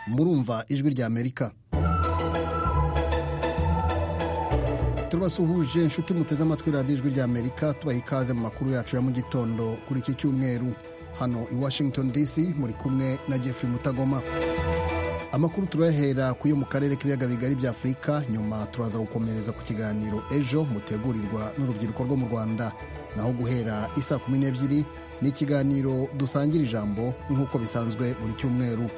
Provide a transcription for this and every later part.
murumva ijwi rya amerika turabasuhuje inshuti muteze amatwi radiyo ijwi rya amerika tubaha ikaze mu makuru yacu ya mu gitondo kuri iki cyumweru hano i washington dc muri kumwe na jeffrey mutagoma amakuru turayahera ku yo mu karere k'ibiyaga bigari bya afurika nyuma turaza gukomereza ku kiganiro ejo mutegurirwa n'urubyiruko rwo mu rwanda naho guhera isa kumi n'ebyiri ni ikiganiro dusangira ijambo nk'uko bisanzwe buri cyumweru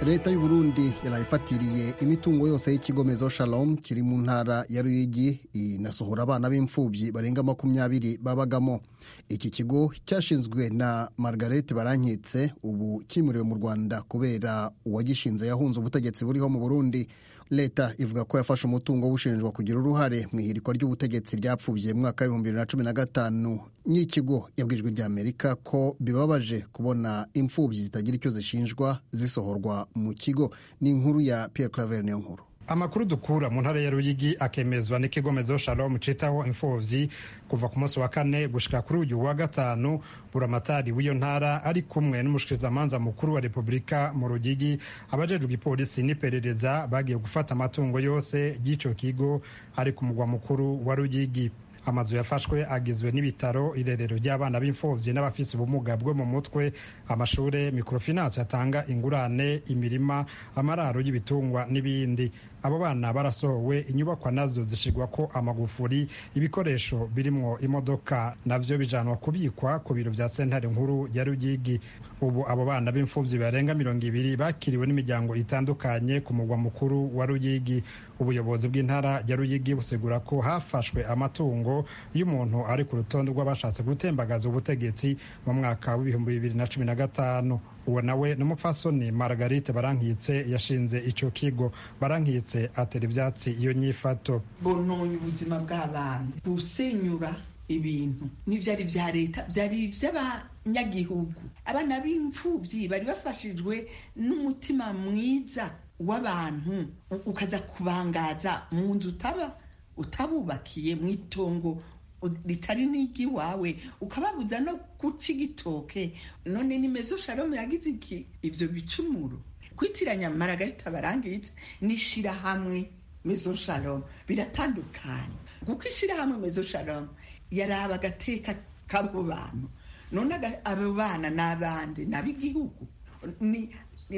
leta y'u Burundi yaraye ifatiriye imitungo yose y'ikigomezo shalom kiri mu ntara ya ruyigi inasohora abana b'imfubyi barenga makumyabiri babagamo iki kigo cyashinzwe na margarete baranketse ubu kimuriwe mu rwanda kubera uwagishinze yahunze ubutegetsi buriho mu burundi leta ivuga ko yafashe umutungo w'ushinjwa kugira uruhare mu ihirikwa ry'ubutegetsi ryapfubye mu mwaka w'ibihumbi bibiri na cumi na gatanu n'ikigo yabwijwe rya amerika ko bibabaje kubona imfubyi zitagira icyo zishinjwa zisohorwa mu kigo ni inkuru ya Pierre Claver niyo nkuru amakuru dukura mu ntara ya ruyigi akemezwa n'ikigomezo shalom citaho imfubyi kuva ku munsi wa kane gushika kuri uyu wa gatanu buramatari w'iyo ntara ari kumwe n'umushikirizamanza mukuru wa repubulika mu rugigi abajejwe igipolisi n'iperereza bagiye gufata amatungo yose y'ico kigo ari ku mugwa mukuru wa rugigi amazu yafashwe agizwe n'ibitaro irerero ry'abana b'imfubyi n'abafise ubumuga bwo mu mutwe amashure microfinance yatanga ingurane imirima amararo y'ibitungwa n'ibindi abo bana barasohowe inyubakwa nazo zishyirwako amagufuri ibikoresho birimwo imodoka navyo bijanwa kubikwa ku biro vya sentare nkuru ya rugigi ubu abo bana b'imfuvyi barenga mirongo ibiri bakiriwe n'imiryango itandukanye ku mugwa mukuru wa rugigi ubuyobozi bw'intara ya rugigi busigura ko hafashwe amatungo y'umuntu ari ku rutonde rw'abashatse gutembagaza ubutegetsi mu mwaka w'ibihumbi bibiri na cumi na gatanu uwo nawe n'umupfasoni margarite barankitse yashinze icyo kigo barankitse atera ibyatsi iyo nyifato bononye ubuzima bw'abantu gusenyura ibintu n'ibyari bya leta byari iby'abanyagihugu abana b'imfubyi bari bafashijwe n'umutima mwiza w'abantu ukaza kubangaza mu nzu utaba utabubakiye mu itongo ritari n'iry'iwawe ukababuza no guca igitoke none ni mezo sharomu yagize iki ibyo bicumuro kwitiranya maragarita barangitse n'ishyirahamwe mezo sharomu biratandukanye kuko ishyirahamwe mezo sharomu yaraba agateka k'abo bantu none abo bana ni abandi ni ab'igihugu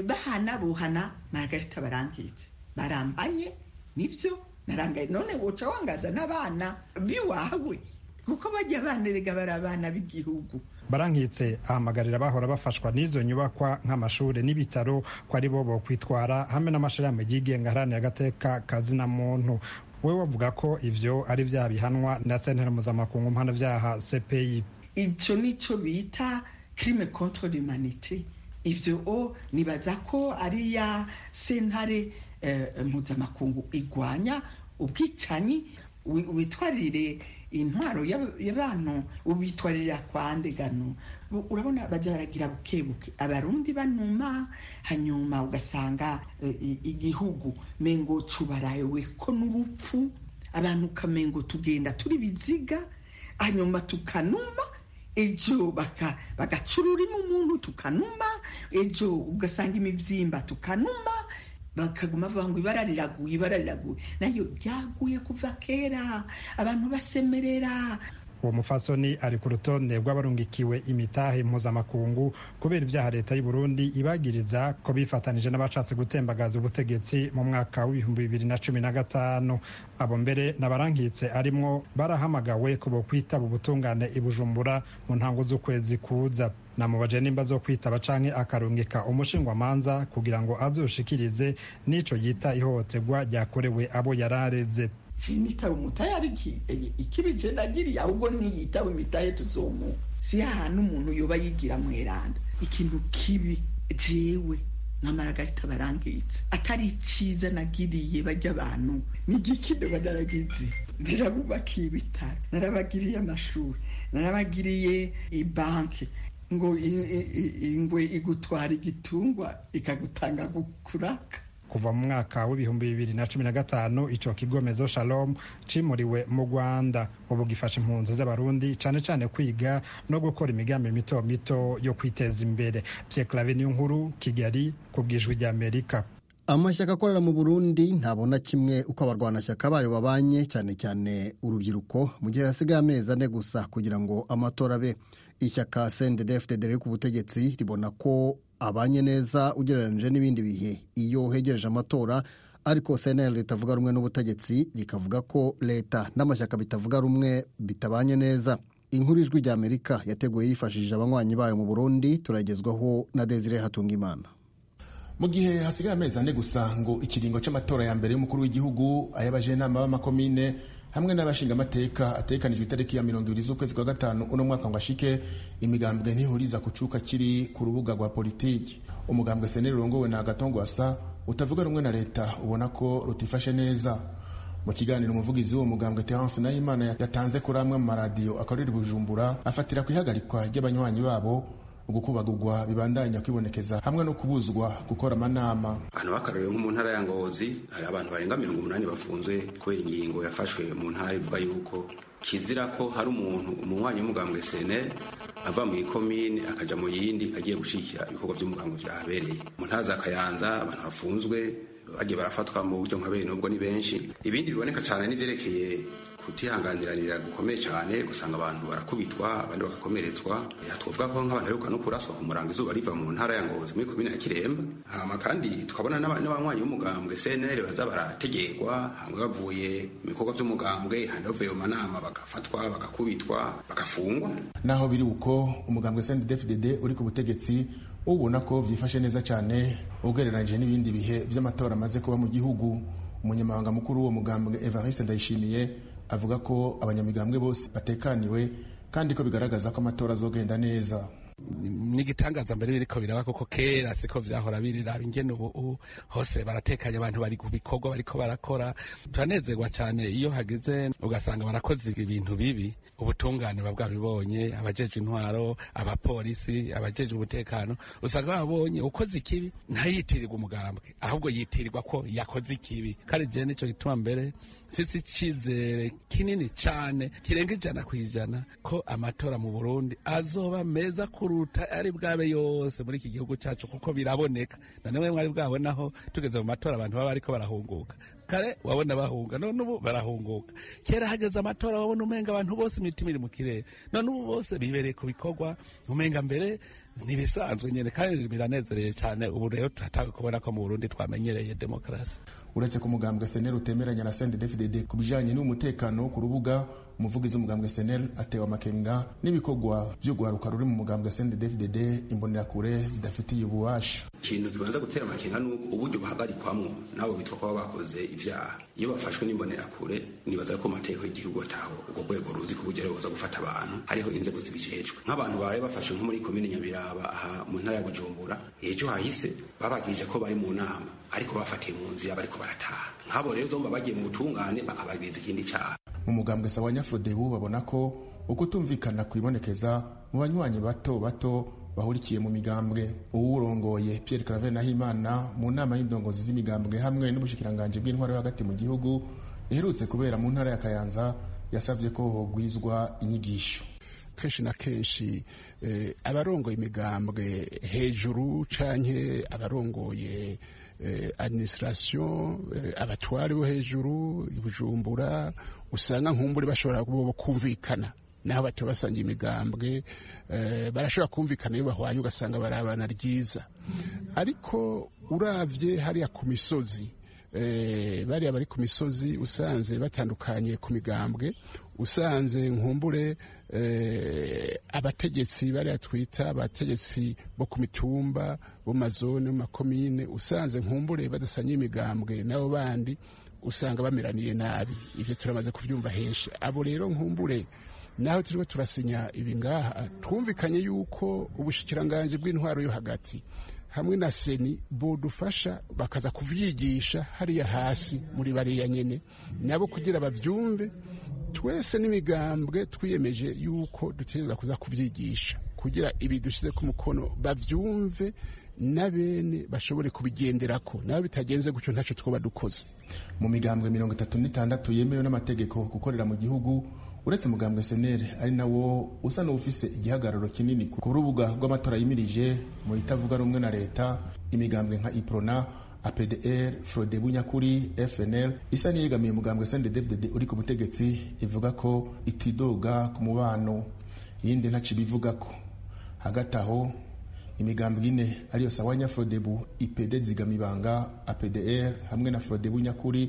bahana buhana maragarita barangitse barambanye nibyo narangaye none woca wangaza n'abana biwawe kuko bajya abana erega bari abana b'igihugu barankitse ahamagarira bahora bafashwa n'izo nyubakwa nk'amashuri n'ibitaro ko ari bo bokwitwara hamwe n'amashirahamwe yigenga aharanira agateka kazina muntu we bavuga ko ibyo ari bya bihanwa na sentare mpuzamakungu mpanabyaha cpi icyo ni cyo bita kirime kontori manite ibyo o nibaza ko ari iya sentare mpuzamakungu igwanya ubwicanyi witwarire intwaro y'abantu ubitwarira kwa ndegano urabona bajya baragira buke buke abarundi banuma hanyuma ugasanga igihugu mengo cubarawe ko n'urupfu abantu ukamengo tugenda turi biziga hanyuma tukanuma ejo bagaca ururimi umuntu tukanuma ejo ugasanga imibyimba tukanuma bakaguma bavuga ngo ibara riraguye ibara riraguye nayo ryaguye kuva kera abantu basemerera uwo mufasoni ari ku rutonde rw'abarungikiwe imitahe mpuzamakungu kubera ibyaha leta y'u Burundi ibagiriza ko bifatanije n'abashatse gutembagaza ubutegetsi mu mwaka w'ibihumbi bibiri na cumi na gatanu abo mbere n'abarankitse arimwo barahamagawe ko bokwitaba ubutungane i Bujumbura mu ntango z'ukwezi kuza namubaje nimba zo kwitaba canke akarungika umushingwamanza kugira ngo azoshikirize n'ico yita ihohoterwa ryakorewe abo yarareze sinitaba umutahe ariko ikibije nagiriye ahubwo niyitaba imitahe tuzomuka si ahantu umuntu yoba yigira mweranda ikintu kibi jewe n'amaragarita barangitse atari ciza nagiriye bajya abantu nigikino banaragize narabubakiye ibitaro narabagiriye amashuri narabagiriye ibanki ngo ingwe igutwara igitungwa ikagutanga gukuraka kuva mu mwaka w'ibihumbi bibiri na cumi na gatanu ico kigo mezo shalom cimuriwe mu rwanda ubu gifasha impunzi z'abarundi cane cane kwiga no gukora imigambi mito mito yo kwiteza imbere pye clave niyo nkuru kigali kubwijwi rya amerika amashyaka akorera mu burundi ntabona kimwe uko abarwanashyaka bayo babanye cyane cyane urubyiruko mu gihe hasigaye amezi ane gusa kugira ngo amatora abe ishyaka sendedefite dore ku butegetsi ribona ko abanye neza ugereranyije n'ibindi bihe iyo hegereje amatora ariko sena leta avuga rumwe n'ubutegetsi rikavuga ko leta n'amashyaka bitavuga rumwe bitabanye neza inkuru ijwi rya amerika yateguye yifashishije abanywanyi bayo mu burundi turagezwaho na desire hatungimana mu gihe hasigaye amezi ane gusa ngo ikiringo cy'amatora ya mbere y'umukuru w'igihugu ay'abajenama b'amakomine hamwe n'abashingamateka atekanijwe itariki ya mirongo ibiri z'ukwezi kwa gatanu uno mwaka ngo ashike imigambwe ntihuriza ku cuka kiri ku rubuga rwa politiki umugambwe seneri urongowe na agatongwasa utavuga rumwe na leta ubona ko rutifashe neza mu kiganiro umuvugizi w'uwo mugambwe terence nayimana yatanze kuri amwe mu maradiyo akorera bujumbura afatira ku ihagarikwa ry'abanywanyi babo ugukubagurwa bibandanya kwibonekeza hamwe no kubuzwa gukora amanama ahantu bakaruriwe nko mu ntara ya ngozi hari abantu barenga mirongo umunani bafunzwe kubera ingingo yafashwe mu ntara ivuga yuko kizira ko hari umuntu umunywanyi w'umugambwe senel ava mu ikomine akaja mu yindi agiye gushikira ibikorwa by'umugambo vyahabereye mu ntara za kayanza abantu bafunzwe bagiye barafatwa mu buryo nka bene ubwo ni benshi ibindi biboneka cyane n'ivyerekeye kutihanganiranira gukomeye cyane gusanga abantu barakubitwa abandi bagakomeretswa twavuga ko nk'abantu baheruka no kuraswa ku murango izuba riva mu ntara ya ngozi muri komine ya kiremba hama kandi tukabona n'abanywanyi b'umugambwe cnl baza barategegwa hamwe bavuye mu bikorwa by'umugambwe handi bavuye mu manama bagafatwa bagakubitwa bagafungwa naho biri uko umugambwe cndfdd uri ku butegetsi ubona ko byifashe neza cyane ugereranyije n'ibindi bihe by'amatora amaze kuba mu gihugu umunyamabanga mukuru w'uwo mugambwe evariste ndayishimiye avuga ko abanyamigambwe bose batekaniwe kandi ko bigaragaza ko amatora azogenda neza n'igitangaza mbere biriko biraba koko kera siko vyahora biriraba ingene ubu hose baratekanye abantu bari ku bikorwa bariko barakora turanezerwa cyane iyo hageze ugasanga barakoze ibintu bibi ubutungane buba bwabibonye abajejwe intwaro abapolisi abajejwe umutekano usanga babonye ukoze ikibi ntayitirirwa umugambwe ahubwo yitirirwa ko yakoze ikibi kandi jewe nico gituma mbere mfise icizere kinini cane kirenga ijana kw'ijana ko amatora mu burundi azoba meza kuruta ari bwabe yose muri iki gihugu cyacu kuko biraboneka nanone mwari bwabonaho tugeze mu matora abantu baba ariko barahunguka kare wabona bahunga none ubu barahunguka kera hageze amatora wabona umenga abantu bose imitima iri mu kirere none ubu bose bibereye ku bikorwa umenga mbere ntibisanzwe nyine kandi biranezereye cyane ubu rero turatawe kubona ko mu burundi twamenyereye demokarasi uretse ko umugambwe seneri utemeranya na sendedefidede ku bijanye n'umutekano ku rubuga umuvugizi w'umugambwe seneri atewe amakenga n'ibikorwa by'urwaruka ruri mu mugambwe sendedefidede imbonerakure zidafitiye ububasha ikintu kibanza gutera amakenga ni uko uburyo bahagarikwamwo nabo bitwa kuba bakoze ivyaha iyo bafashwe n'imbonerakure nibaza ko amategeko y'igihugu ataho ubwo rwego ruzi ku buryo ruza gufata abantu hariho inzego zibijejwe nk'abantu bawe bafashwe nko muri komine nyabiraba aha mu ntara ya bujumbura ejo hahise babagirije ko bari mu nama ariko bafatiye mu nzira bariko barataha nk'abo rero zomba bagiye mu butungane bakabagiriza ikindi cyaha mu mugambwe sa wa nyafurodebu babona ko ukutumvikana kwibonekeza mu banywanyi bato bato bahurikiye mu migambwe uwurongoye pierre clave nahimana mu nama y'indongozi z'imigambwe hamwe n'ubushikiranganje bw'intwaro yo hagati mu gihugu iherutse kubera mu ntara ya kayanza yasabye ko hogwizwa inyigisho kenshi na kenshi abarongoye imigambwe hejuru canke abarongoye administration abatwari bo hejuru ibujumbura usanga nkumburi bashobora kumvikana naho bataba basangiye imigambwe barashobora kumvikana iyo bahwanye ugasanga barabana ryiza ariko urabye hariya ku misozi bariya bari ku misozi usanze batandukanye ku migambwe usanze nkumbure abategetsi bariya twita abategetsi bo ku mitumba bo mazone mu makomine usanze nkumbure badasangiye imigambwe nabo bandi usanga bameraniye nabi ibyo turamaze kubyumva henshi abo rero nkumbure naho turiho turasinya ibi ngaha twumvikanye yuko ubushikiranganje bw'intwaro yo hagati hamwe na seni budufasha bakaza kubyigisha hariya hasi muri bariya nyine nabo kugira babyumve twese n'imigambwe twiyemeje yuko dutegereza kuza kubyigisha kugira ibi dushyize ku mukono babyumve na bene bashobore kubigenderako nabo bitagenze gutyo ntacyo twaba dukoze mu migambwe mirongo itatu n'itandatu yemewe n'amategeko gukorera mu gihugu uretse mugambwe senere ari nawo usa n'ufise igihagararo kinini ku rubuga rw'amatora yimirije mu itavuga rumwe na leta imigambwe nka iprona apdr frode bunyakuri fnl isa n'iyegamiye mugambwe sndedfdd uri ku butegetsi ivuga ko itidoga ku mubano yindi ntaco ibivuga ko hagati aho imigambwe ine ariyo sawanya frodebu ipd zigamibanga apdr hamwe na frodebu nyakuri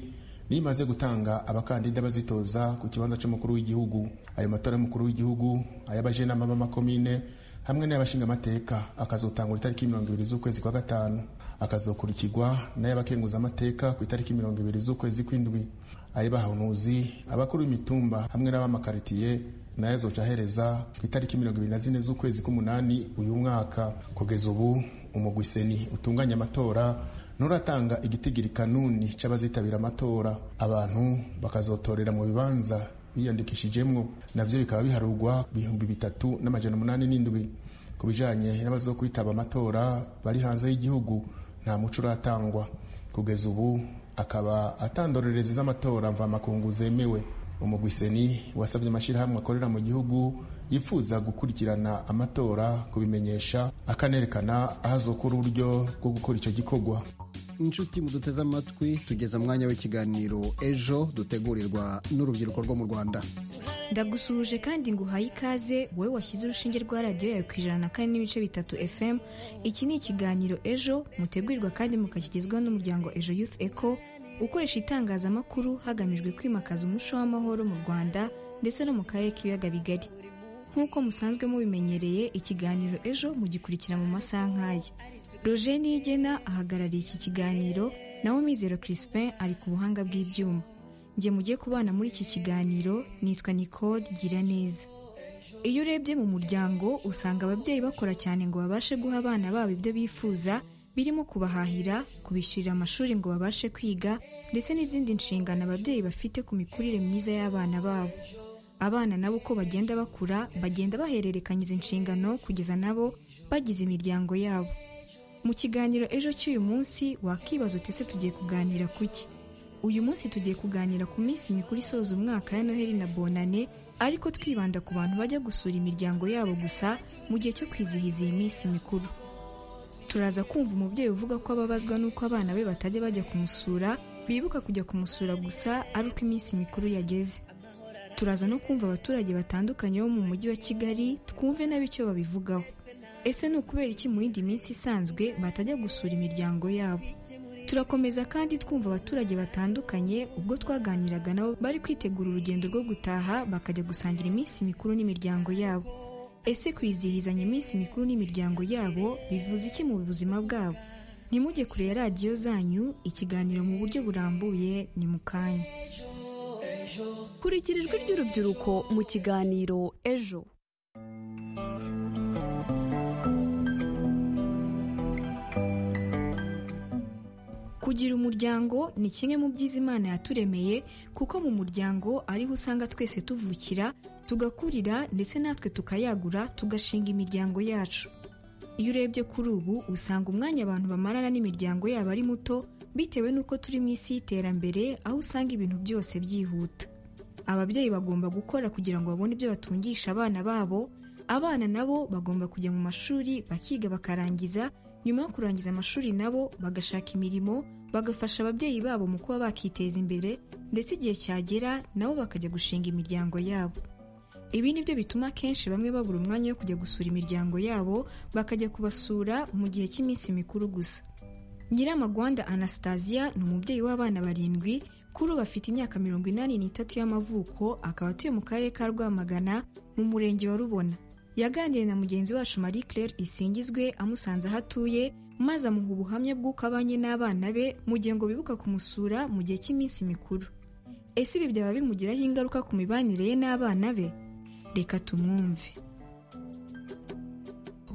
niyo imaze gutanga abakandida bazitoza ku kibanza c'umukuru w'igihugu ayo matora y'umukuru w'igihugu ay'abajenama b'amakomine hamwe n'ay'abashingamateka akazotangura itariki mirongo ibiri z'ukwezi kwa gatanu akazokurikirwa n'ay'abakenguzamateka ku itariki mirongo ibiri z'ukwezi kw'indwi ay'abahanuzi abakuru b'imitumba hamwe n'ab'amakaritiye nayo azoca ahereza ku itariki mirongo ibiri na zine z'ukwezi k'umunani uyu mwaka kugeza ubu umugwi seni utunganya amatora nuratanga igitigiri kanuni c'abazitabira amatora abantu bakazotorera mu bibanza biyandikishijemwo navyo bikaba biharurwa ibihumbi bitatu n'amajana umunani n'indwi ku bijanye n'abazo kwitaba amatora bari hanze y'igihugu nta muco uratangwa kugeza ubu akaba atandorerezi z'amatora mvamakungu zemewe umugwi seni wasabye amashyirahamwe akorera mu gihugu yifuza gukurikirana amatora kubimenyesha akanerekana aho azokura uburyo bwo gukora icyo gikorwa inshuti muduteze amatwi tugeze mwanya w'ikiganiro ejo dutegurirwa n'urubyiruko rwo mu rwanda ndagusuhuje kandi nguhaye ikaze wowe washyize urushinge rwa radiyo yawe ku ijana na kane n'ibice bitatu fm iki ni ikiganiro ejo mutegurirwa kandi mukakigezwaho n'umuryango ejo youth eco ukoresha itangazamakuru hagamijwe kwimakaza umuco w'amahoro mu rwanda ndetse no mu karere k'ibiyaga bigari nk'uko musanzwe mubimenyereye ikiganiro ejo mugikurikira mu masaha nk'aya roger niyigena ahagarariye iki kiganiro nawe mizero crispin ari ku buhanga bw'ibyuma njye mujye kubana muri iki kiganiro nitwa nicole gira neza iyo urebye mu muryango usanga ababyeyi bakora cyane ngo babashe guha abana babo ibyo bifuza birimo kubahahira kubishyurira amashuri ngo babashe kwiga ndetse n'izindi nshingano ababyeyi bafite ku mikurire myiza y'abana babo abana nabo uko bagenda bakura bagenda bahererekanya izi nshingano kugeza nabo bagize imiryango yabo mu kiganiro ejo cy'uyu munsi wakibaza utese tugiye kuganira kuki uyu munsi tugiye kuganira ku minsi mikuru isoza umwaka ya noheli na bonane ariko twibanda ku bantu bajya gusura imiryango yabo gusa mu gihe cyo kwizihiza iyi minsi mikuru turaza kumva umubyeyi uvuga ko ababazwa n'uko abana be batajya bajya kumusura bibuka kujya kumusura gusa ari uko iminsi mikuru yageze turaza no kumva abaturage batandukanye bo mu mujyi wa kigali twumve nabi icyo babivugaho ese ni ukubera iki mu yindi minsi isanzwe batajya gusura imiryango yabo turakomeza kandi twumva abaturage batandukanye ubwo twaganiraga nabo bari kwitegura urugendo rwo gutaha bakajya gusangira iminsi mikuru n'imiryango yabo ese kwizihizanya iminsi mikuru n'imiryango yabo bivuze iki mu buzima bwabo nimujye kure ya radiyo zanyu ikiganiro mu buryo burambuye ni mu kanya kurikira ijwi ry'urubyiruko mu kiganiro ejo kugira umuryango ni kimwe mu byiza imana yaturemeye kuko mu muryango ariho usanga twese tuvukira tugakurira ndetse natwe tukayagura tugashinga imiryango yacu iyo urebye kuri ubu usanga umwanya abantu bamarana n'imiryango yabo ari muto bitewe n'uko turi mu isi y'iterambere aho usanga ibintu byose byihuta ababyeyi bagomba gukora kugira ngo babone ibyo batungisha abana babo abana nabo bagomba kujya mu mashuri bakiga bakarangiza nyuma yo kurangiza amashuri nabo bagashaka imirimo bagafasha ababyeyi babo mu kuba bakiteza imbere ndetse igihe cyagera nabo bakajya gushinga imiryango yabo ibi ni byo bituma akenshi bamwe babura umwanya wo kujya gusura imiryango yabo bakajya kubasura mu gihe cy'iminsi mikuru gusa nyiramagwanda anastasia ni umubyeyi w'abana barindwi kuri ubu afite imyaka mirongo inani n'itatu y'amavuko akaba atuye mu karere ka rwamagana mu murenge wa rubona yaganiriye na mugenzi wacu marie claire isingizwe amusanze aho atuye maze amuha ubuhamya bw'uko abanye n'abana be mu gihe ngo bibuka kumusura mu gihe cy'iminsi mikuru ese ibi byaba bimugiraho ingaruka ku mibanire ye n'abana be reka tumwumve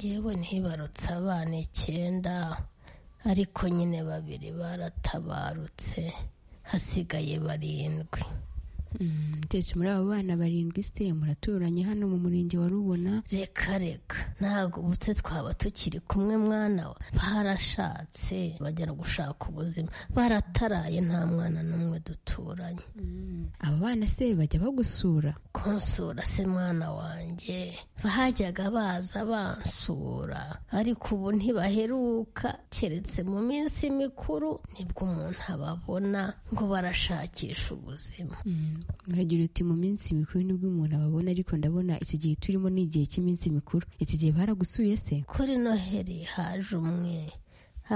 yewe ntibarutse abana icyenda ariko nyine babiri baratabarutse hasigaye barindwi ndetse muri abo bana barindwi se muraturanye hano mu murenge wa rubona reka reka ntabwo ubutse twaba tukiri kumwe mwana we barashatse bajya gushaka ubuzima barataraye nta mwana n'umwe duturanye aba bana se bajya bagusura kunsura se mwana wanjye bajyaga baza bansura ariko ubu ntibaheruka keretse mu minsi mikuru nibwo umuntu ababona ngo barashakisha ubuzima muragira uti mu minsi mikuru nibwo umuntu ababona ariko ndabona iki gihe turimo ni igihe cy'iminsi mikuru iki gihe baragusuye se kuri noheri haje umwe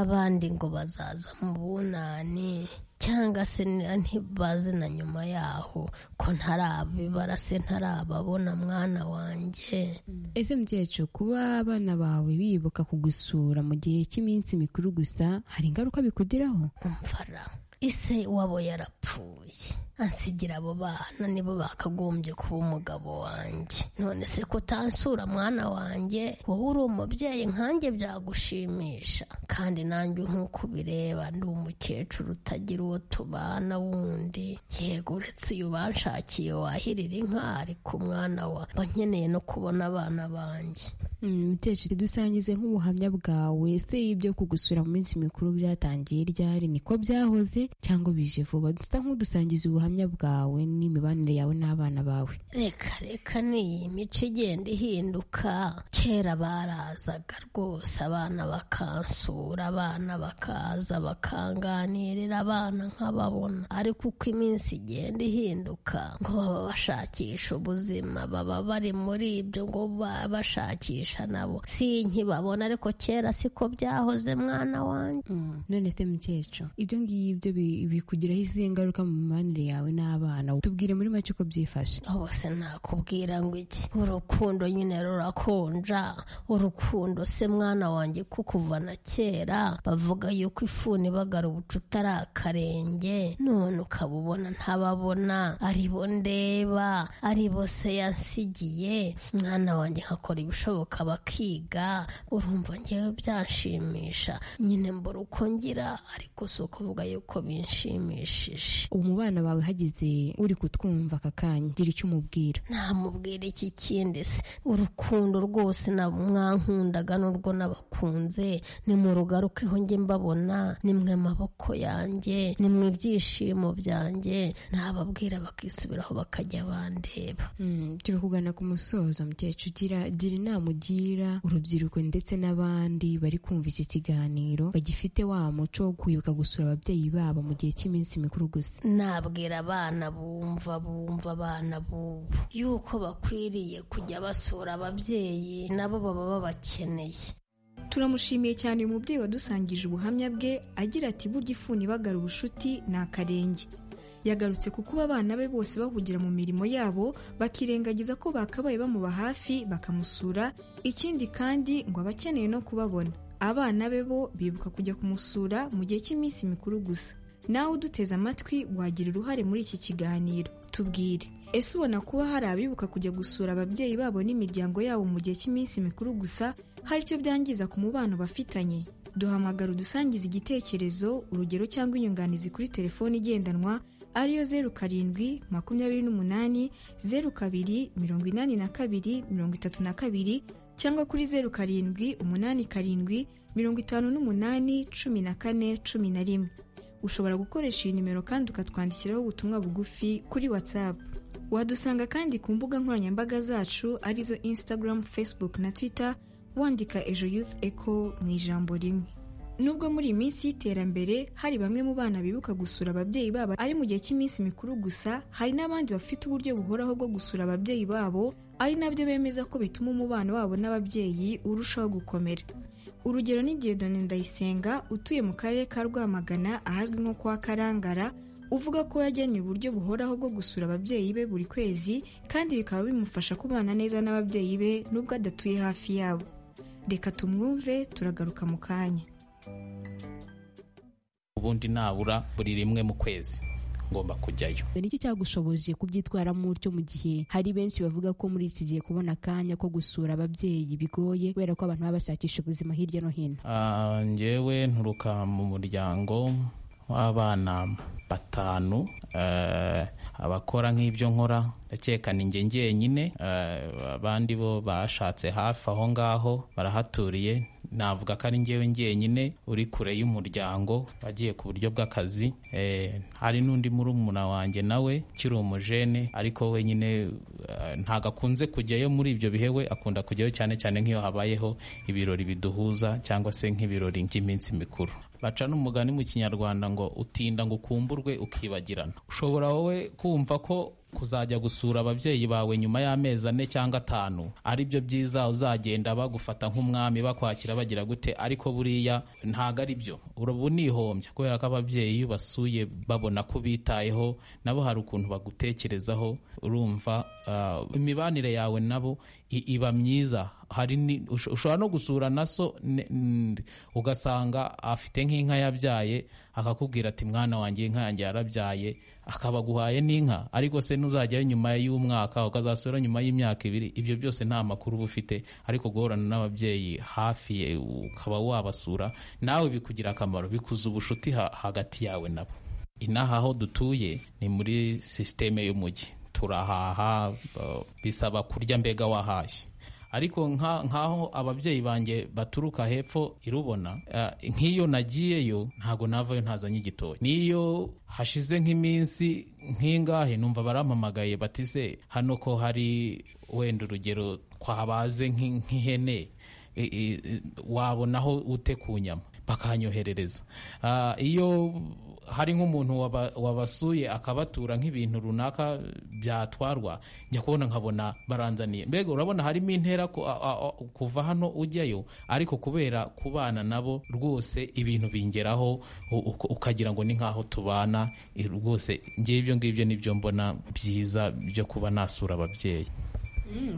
abandi ngo bazaza mu bunani cyangwa se ntibaze na nyuma yaho ko ntarabibara se ntarababona mwana wanjye ese mukecuru kuba abana bawe bibuka kugusura mu gihe cy'iminsi mikuru gusa hari ingaruka bikugiraho umvara ise wabo yarapfuye ansigira abo bana nibo bakagombye kuba umugabo wanjye none se kutansura mwana wanjye wowe uri umubyeyi nkanjye byagushimisha kandi nanjye nk'uko ubireba ndi umukecuru utagira uwo tubana wundi yego uretse uyu banshakiye wahirira inka ariko umwana wa mba nkeneye no kubona abana banjye mukecuru dusangize nk'ubuhamya bwawe se ibyo kugusura mu minsi mikuru byatangiye ryari niko byahoze cyangwa bije vuba dusa nk'udusangiza ubuhamya bwawe n'imibanire yawe n'abana bawe reka reka n'iyi mico igenda ihinduka kera barazaga rwose abana bakansura abana bakaza bakanganirira abana nk'ababona ariko uko iminsi igenda ihinduka ngo baba bashakisha ubuzima baba bari muri ibyo ngo baba bashakisha nabo si nkibabona ariko kera siko byahoze mwana wanjye none se mukecuru ibyo ngibyo bikugiraho izihe ngaruka mu mibanire yawe n'abana tubwire muri make uko byifashe hose nakubwira ngo iki urukundo nyine rurakonja urukundo se mwana wanjye ko kuva na kera bavuga yuko ifuni bagara ubucuti ari akarenge none ukaba ubona ntababona aribo ndeba aribo se yansigiye mwana wanjye nkakora ibishoboka bakiga urumva ngewe byanshimisha nyine mbura uko ngira ariko si ukuvuga yuko binshimishije ubu mu bana bawe hagize uri kutwumva aka kanya gira icyo umubwira ntamubwira iki kindi se urukundo rwose na mwankundaga n'urwo nabakunze ni mu rugarukeho njye mbabona nimwe amaboko yanjye nimwe ibyishimo byanjye nababwira bakisubiraho bakajya bandeba turi kugana ku musozo mukecuru ugira inama ugira urubyiruko ndetse n'abandi bari kumva iki kiganiro bagifite wa muco wo kwibuka gusura ababyeyi babo mu gihe cy'iminsi mikuru gusa nabwira abana bumva bumva abana bubu yuko bakwiriye kujya basura ababyeyi nabo baba babakeneye turamushimiye cyane uyu mubyeyi wadusangije ubuhamya bwe agira ati burya ifuni bagara ubushuti ni akarenge yagarutse ku kuba abana be bose bahugira mu mirimo yabo bakirengagiza ko bakabaye bamuba hafi bakamusura ikindi kandi ngo aba akeneye no kubabona abana be bo bibuka kujya kumusura mu gihe cy'iminsi mikuru gusa nawe uduteze amatwi wagira uruhare muri iki kiganiro tubwire ese ubona kuba hari abibuka kujya gusura ababyeyi babo n'imiryango yabo mu gihe cy'iminsi mikuru gusa hari icyo byangiza ku mubano bafitanye duhamagara udusangiza igitekerezo urugero cyangwa inyunganizi kuri telefoni igendanwa ariyo zeru karindwi makumyabiri n'umunani zeru kabiri mirongo inani na kabiri mirongo itatu na kabiri cyangwa kuri zeru karindwi umunani karindwi mirongo itanu n'umunani cumi na kane cumi na rimwe ushobora gukoresha iyi nimero kandi ukatwandikiraho ubutumwa bugufi kuri watsapu wadusanga kandi ku mbuga nkoranyambaga zacu arizo insitagaramu fesibuku na twita wandika ejo yufu eko mu ijambo rimwe nubwo muri iyi minsi y'iterambere hari bamwe mu bana bibuka gusura ababyeyi babo ari mu gihe cy'iminsi mikuru gusa hari n'abandi bafite uburyo buhoraho bwo gusura ababyeyi babo ari nabyo bemeza ko bituma umubano wabo n'ababyeyi urushaho gukomera urugero ni Dieudonne Ndayisenga utuye mu karere ka Rwamagana ahazwi nko kwa Karangara uvuga ko yajyanye uburyo buhoraho bwo gusura ababyeyi be buri kwezi kandi bikaba bimufasha kubana neza n'ababyeyi be nubwo adatuye hafi yabo reka tumwumve turagaruka mu kanya ubundi nabura buri rimwe mu kwezi ngomba kujyayo ni iki cyagushoboje kubyitwaramo utyo mu gihe hari benshi bavuga ko muri iki gihe kubona akanya ko gusura ababyeyi bigoye kubera ko abantu baba bashakisha ubuzima hirya no hino njyewe nturuka mu muryango w'abana batanu eh, abakora nk'ibyo nkora ndakeka ni njye njyenyine eh, abandi bo bashatse hafi aho ngaho barahaturiye navuga ko ari njyewe njyenyine uri kure y'umuryango agiye ku buryo bw'akazi eh, hari n'undi murumuna wanjye nawe kiri umujene ariko wenyine eh, ntago akunze kujyayo muri ibyo bihe we akunda kujyayo cyane cyane nk'iyo habayeho ibirori biduhuza cyangwa se nk'ibirori by'iminsi mikuru baca n'umugani mu kinyarwanda ngo utinda ngo ukumburwe ukibagirana ushobora wowe kumva ko kuzajya gusura ababyeyi bawe nyuma y'amezi ane cyangwa atanu ari byo byiza uzagenda bagufata nk'umwami bakwakira bagira gute ariko buriya ntago ari byo ubu nihombya kubera ko ababyeyi iyo ubasuye babona ko ubitayeho nabo hari ukuntu bagutekerezaho urumva ah, imibanire yawe nabo i- iba myiza hari ni- ush- ushobora no gusura na so ne- n- ugasanga afite nk'inka yabyaye akakubwira ati mwana wanjye inka yanjye yarabyaye akaba aguhaye n'inka ariko se ntuzajyayo nyuma y'umwaka ukazasura nyuma y'imyaka ibiri ibyo byose nta makuru uba ufite ariko guhorana n'ababyeyi hafi ye, ukaba wabasura nawe bikugira akamaro bikuza ubucuti ha- hagati yawe nabo inaha aho dutuye ni muri sisiteme y'umujyi turahaha uh, bisaba kurya mbega wahashye ariko nka- nk'aho ababyeyi banjye baturuka hepfo irubona uh, nk'iyo nagiyeyo ntago navayo ntazanye igitoki n'iyo hashize nk'iminsi nk'ingahe numva barampamagaye bati se hano ko hari wenda urugero twabaze nk'i- nk'ihene i- i- i- wabonaho ute ku nyama bakanyoherereza Ah, iyo hari nk'umuntu waba- wabasuye akabatura nk'ibintu runaka byatwarwa njya kubona nkabona baranzaniye mbega urabona harimo intera ku- a- a- a- kuva hano ujyayo ariko kubera kubana nabo rwose ibintu bingeraho u- uko- ukagira ngo ni nk'aho tubana i- rwose ngewe ibyo ngibyo nibyo mbona byiza byo kuba nasura ababyeyi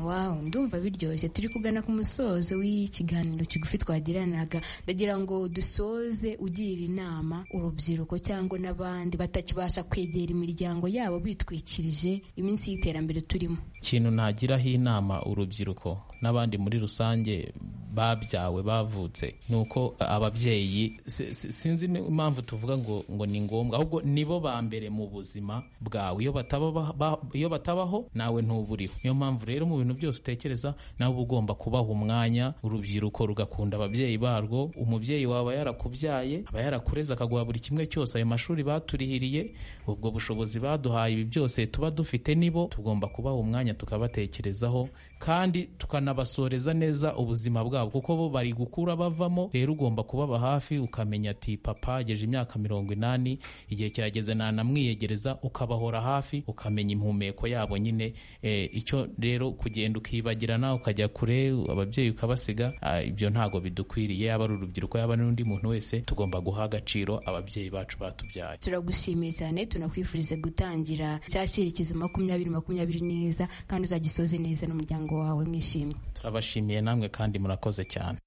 wawu ndumva biryoshye turi kugana ku musozo w'ikiganiro kigufi twagiranaga ndagira ngo dusoze ugira inama urubyiruko cyangwa n'abandi batakibasha kwegera imiryango yabo bitwikirije iminsi y'iterambere turimo ikintu nagiraho inama urubyiruko n'abandi muri rusange babyawe bavutse ni uko ababyeyi si- si- sinzi ni- impamvu tuvuga ngo ngo ni ngombwa ahubwo nibo ba mbere mu buzima bwawe iyo bataba ba- ba- iyo batabaho nawe ntuburiho niyo mpamvu rero mu bintu byose utekereza nawe uba ugomba kubaha umwanya urubyiruko rugakunda ababyeyi barwo umubyeyi wawe aba yarakubyaye aba yarakureze akaguha buri kimwe cyose ayo mashuri baturihiriye ubwo bushobozi baduhaye ibi byose tuba dufite nibo tugomba kubaha umwanya tukabatekerezaho kandi tukanabasoreza neza ubuzima bwabo kuko bo bari gukura bavamo rero ugomba kubaba hafi ukamenya ati papa ageje imyaka mirongo inani igihe kirageze nanamwiyegereza ukabahora hafi ukamenya impumeko yabo nyine eh, icyo rero kugenda ukibagirana ukajya kure ababyeyi ukabasiga ah, ibyo ntabwo bidukwiriye yaba ari urubyiruko yaba n'undi muntu wese tugomba guha agaciro ababyeyi bacu batubyaye turagushimiye cyane tunakwifuriza gutangira cya cyerekezo makumyabiri makumyabiri neza kandi uzagisoze neza n'umuryango wawe mwishimye turabashimiye namwe kandi murakoze cyane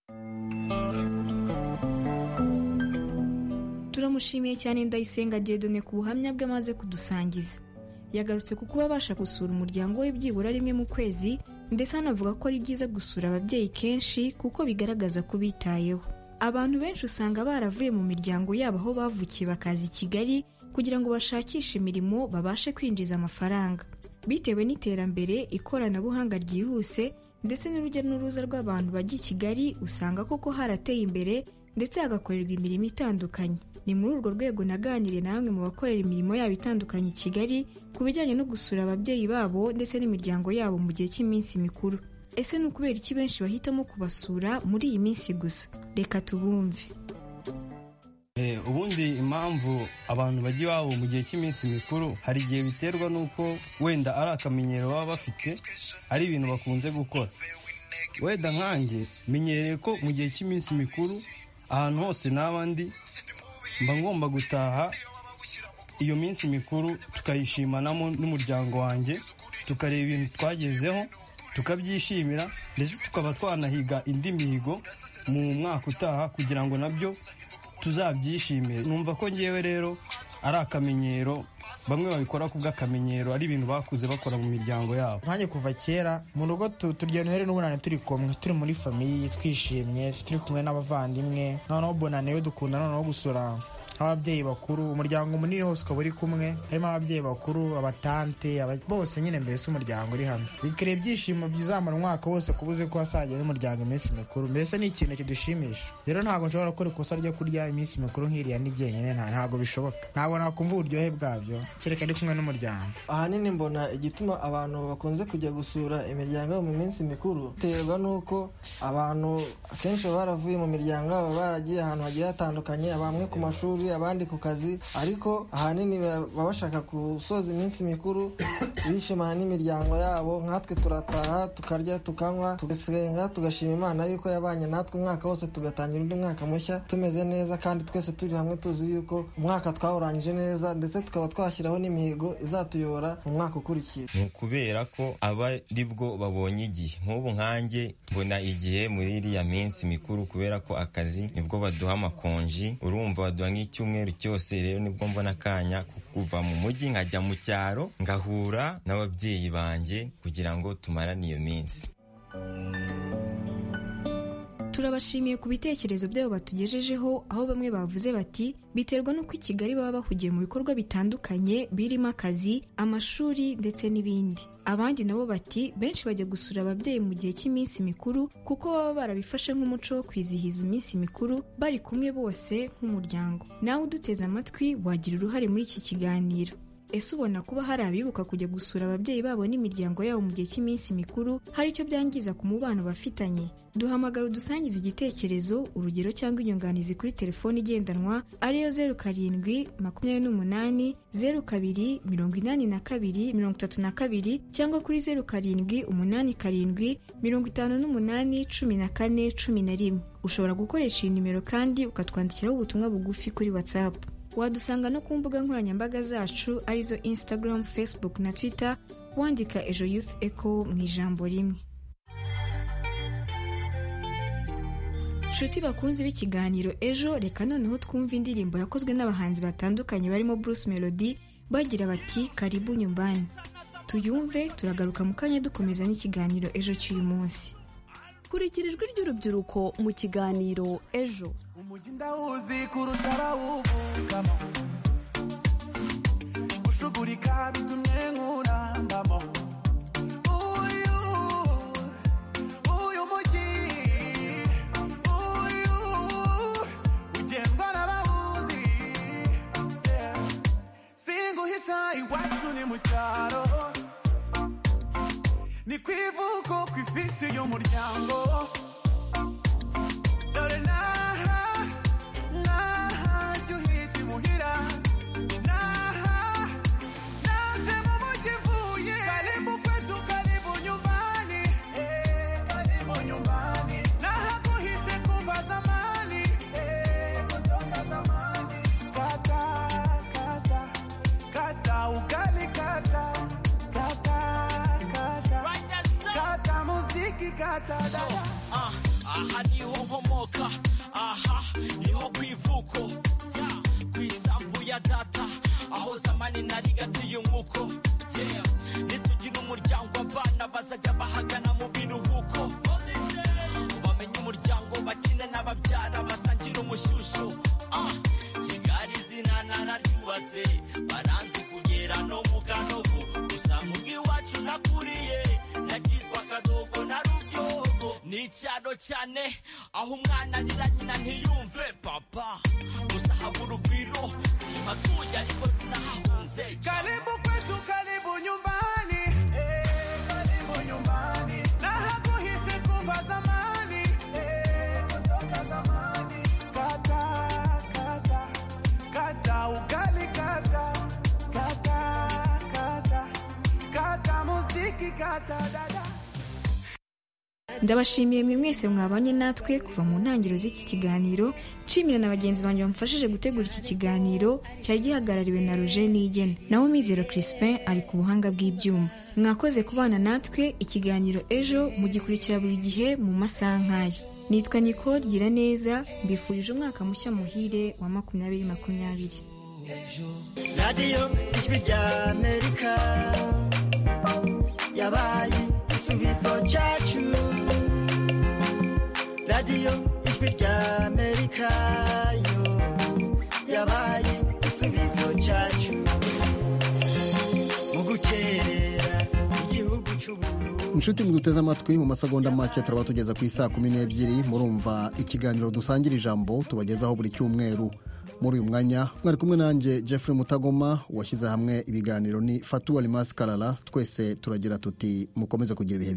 turamushimiye cyane ndayisenga diedone ku buhamya bwe amaze kudusangiza yagarutse ku kuba abasha gusura umuryango we byibura rimwe mu kwezi ndetse anavuga ko ari byiza gusura ababyeyi kenshi kuko bigaragaza ko bitayeho abantu benshi usanga baravuye mu miryango yabo aho bavukiye bakaza i kigali kugira ngo bashakishe imirimo babashe kwinjiza amafaranga bitewe n'iterambere ikoranabuhanga ryihuse ndetse n'urujya n'uruza rw'abantu bajya i kigali usanga koko harateye imbere ndetse hagakorerwa imirimo itandukanye ni muri urwo rwego naganiriye na bamwe mu bakorera imirimo yabo itandukanye i kigali ku bijyanye no gusura ababyeyi babo ndetse n'imiryango yabo mu gihe cy'iminsi mikuru ese ni ukubera iki benshi bahitamo kubasura muri iyi minsi gusa reka tubumve Eh, ubundi impamvu abantu bajya iwabo mu gihe cy'iminsi mikuru hari igihe biterwa n'uko wenda ari akamenyero baba bafite ari ibintu bakunze gukora wenda nkanjye menyereye ko mu gihe cy'iminsi mikuru ahantu hose naba ndi mba ngomba gutaha iyo minsi mikuru tukayishimanamo n'umuryango wanjye tukareba ibintu twagezeho tukabyishimira ndetse tukaba twanahiga indi mihigo mu mwaka utaha kugira ngo nabyo tuzabyishimire numva ko ngewe rero ari akamenyero bamwe babikora ku bw'akamenyero ari ibintu bakuze bakora mu miryango yabo nkanjye kuva kera mu rugo tu- turya noheli n'ubunane turi kumwe turi muri famiye twishimye turi kumwe n'abavandimwe noneho bonane yo dukunda noneho gusura ababyeyi bakuru umuryango munini wose ukaba uri kumwe harimo ababyeyi bakuru abatante aba- bose nyine mbese umuryango uri hamwe bikira ibyishimo bizamara umwaka wose kuba uzi ko hasagiwe n'umuryango iminsi mikuru mbese ni ikintu kidushimisha rero ntabwo nshobora gukora ikosa ryo kurya iminsi mikuru nk'iriya n'igenyine nta- ntabwo bishoboka ntabwo nakumva uburyohe bwabyo kereka ari kumwe n'umuryango ahanini mbona igituma abantu bakunze kujya gusura imiryango yabo mu minsi mikuru biterwa n'uko abantu akenshi baba baravuye mu miryango yabo baragiye ahantu hagiye hatandukanye bamwe ku mashuri abandi ku kazi ariko ahanini ba- baba bashaka gusoza iminsi mikuru bishimana n'imiryango yabo nkatwe turataha tukarya tukanywa tugasenga tugashima imana yuko yabanye natwe umwaka wose tugatangira undi mwaka mushya tumeze neza kandi twese turi hamwe tuzi yuko umwaka twawurangije neza ndetse tukaba twashyiraho n'imihigo izatuyobora mu mwaka ukurikiye ni ukubera ko aba ari bwo babonye igihe nk'ubu nkanjye mbona igihe muri iriya minsi mikuru kubera ko akazi nibwo baduha amakonji urumva baduha nk'icyumweru cyose rero nibwo mbona akanya ko kuva mu mujyi nkajya mu cyaro ngahura n'ababyeyi banjye kugira ngo tumarane iyo minsi turabashimiye ku bitekerezo byabo batugejejeho aho bamwe bavuze bati biterwa n'uko i kigali baba bahugiye mu bikorwa bitandukanye birimo akazi amashuri ndetse n'ibindi abandi nabo bati benshi bajya gusura ababyeyi mu gihe cy'iminsi mikuru kuko baba barabifashe nk'umuco wo kwizihiza iminsi mikuru bari kumwe bose nk'umuryango nawe uduteze amatwi wagira uruhare muri iki kiganiro ese ubona kuba hari abibuka kujya gusura ababyeyi babo n'imiryango yabo mu gihe cy'iminsi mikuru hari icyo byangiza ku mubano bafitanye duhamagara udusangiza igitekerezo urugero cyangwa inyunganizi kuri telefone igendanwa ariyo zeru karindwi makumyabiri n'umunani zeru kabiri mirongo inani na kabiri mirongo itatu na kabiri cyangwa kuri zeru karindwi umunani karindwi mirongo itanu n'umunani cumi na kane cumi na rimwe ushobora gukoresha iyi nimero kandi ukatwandikiraho ubutumwa bugufi kuri watsapu wadusanga no ku mbuga nkoranyambaga zacu arizo instagram facebook na twitter wandika ejo youth echo mu ijambo rimwe nshuti bakunzi b'ikiganiro ejo reka noneho twumve indirimbo yakozwe n'abahanzi batandukanye barimo bruce melody bagira bati karibu nyumbani tuyumve turagaruka mu kanya dukomeza n'ikiganiro ejo cy'uyu munsi kurikira ijwi ry'urubyiruko mu kiganiro ejo Umujyi ndawuzi kurusha abawuvukamo Gushugurika bitumye nkurambamo Uyu, uyu mujyi Uyu, ugendwa n'abawuzi Yeah. Singuhisha iwacu ni mu cyaro Ni ku ivuko ku ifishi y'umuryango Dore n'aha, n'aha jya uhita imuhira. N'aha, naje mu mujyi mvuye. Karibu kwetu, karibu nyumbani. Eh, karibu nyumbani. Nahakuhishe kuva zamani. Eh, kutoka zamani. Kata, kata, kata ugali, kata, kata, kata. Kata muziki, kata dada. Ah, aha niho nkomoka aha niho ku ivuko Yeah, ku isambu ya data aho zamani nari gatiye umwuko Yeah, nitugira umuryango abana bazajya bahagana mu biruhuko bamenye umuryango bakine n'ababyara basangira umushyushyu Ah, kigali izina nararyubatse baranzi kugera no mu ganogo gusa mu bw'iwacu nakuriye nagizwa akadogo na rubyogo ni icyaro cyane aho umwana arira nyina ntiyumve papa gusa habura urugwiro simatuye ariko sinahahunze Karibu kwetu, karibu nyumbani. Eh, karibu nyumbani. Na hakuhisi kuva zamani. Eh, kutoka zamani. Kata, kata, kata ugali, kata, kata, kata, kata muziki, kata dada. ndabashimiye mwe mwese mwabanye natwe kuva mu ntangiriro z'iki kiganiro nshimira na bagenzi banjye bamufashije gutegura iki kiganiro cyari gihagarariwe na roger nigena nawe mizero crispin ari ku buhanga bw'ibyuma mwakoze kubana natwe ikiganiro ejo mugikurikira buri gihe mu masaha nk'aya nitwa niko gira neza mbifurije umwaka mushya muhire wa makumyabiri makumyabiri radiyo ijwi rya amerika yabaye igisubizo cyacu radiyo ijwi rya amerika yo yabaye igisubizo cyacu mu gukerera igihugu cy'ubururu inshuti muduteze amatwi mu masegonda make turaba tugeza ku isaa kumi n'ebyiri murumva ikiganiro dusangira ijambo tubagezaho buri cyumweru muri uyu mwanya mwari kumwe nanjye Jeffrey Mutagoma washyize hamwe ibiganiro ni Fatuwa Limas Karara twese turagira tuti mukomeze kugira ibihe